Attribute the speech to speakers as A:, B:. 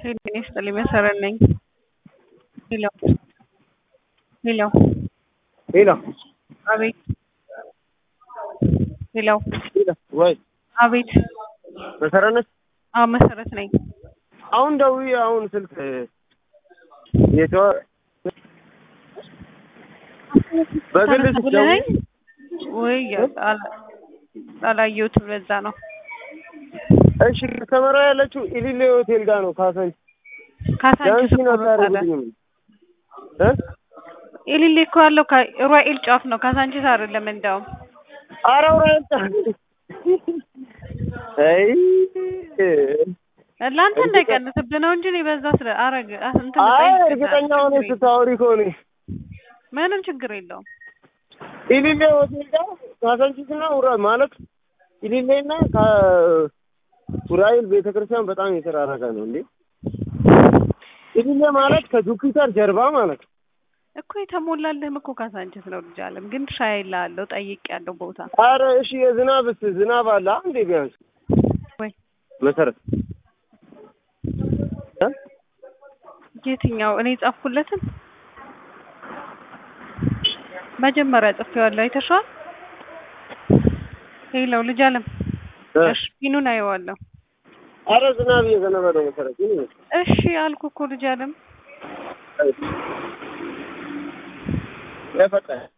A: ጤና ይስጥልኝ መሰረት ነኝ። ሄሎ ሄሎ
B: ሄሎ
A: አቤት ሄሎ
B: ሄሎ ወይ
A: አቤት
B: መሰረት ነሽ?
A: አዎ መሰረት ነኝ።
B: አሁን ደውዬ አሁን ስልክ የተወ በግል
A: ተነሳ
B: ስትደውይ
A: ብለኸኝ ወይ አላ- አላየሁትም ለዛ ነው።
B: እሺ ተመራ ያለችው ኢሊሌ ሆቴል ጋር ነው ካሳንች
A: ካሳንቺስ
B: ዳንሲን
A: እኮ ነው ታዲያ።
B: አታደርጉልኝም እ
A: ኤሊሌ እኮ ያለው ካ- ሩዋኤል ጫፍ ነው ካሳንቺስ አይደለም እንደውም
B: ኧረ ውረድ አይ
A: ለአንተ እንዳይቀንስብህ ነው እንጂ እኔ በዛ ስለ አረግ እንትን
B: አይ
A: ልጠይቅ
B: እርግጠኛ
A: ችግር
B: ሆነሽ
A: የለውም።
B: ስታወሪ ከሆነ
A: ምንም ችግር የለውም።
B: ኢሊሌ ሆቴል ጋር ካሳንቺስ እና ውራ ማለት ኢሊሌ እና ከኡራኤል ቤተክርስቲያን በጣም የተራራቀ ነው እንዴ ኢሊሌ ማለት ከጁፒተር ጀርባ ማለት ነው።
A: እኮ የተሞላልህም እኮ ካሳንቺስ ነው ልጅ አለም ግን ሻይ ላለው ጠይቅ ያለው ቦታ
B: ኧረ እሺ የዝናብስ ዝናብ አለ እንዴ ቢያንስ
A: ወይ
B: መሰረት እ?
A: የትኛው እኔ ጻፍኩለትን መጀመሪያ ጽፌዋለሁ አይተሽዋል ሄለው ልጅ አለም
B: እ?
A: እሺ ፊኑን አየዋለሁ
B: ኧረ ዝናብ እየዘነበ ነው መሰረት ምን ይመስል
A: እሺ አልኩ እኮ ልጅ አለም
B: የፈጠረ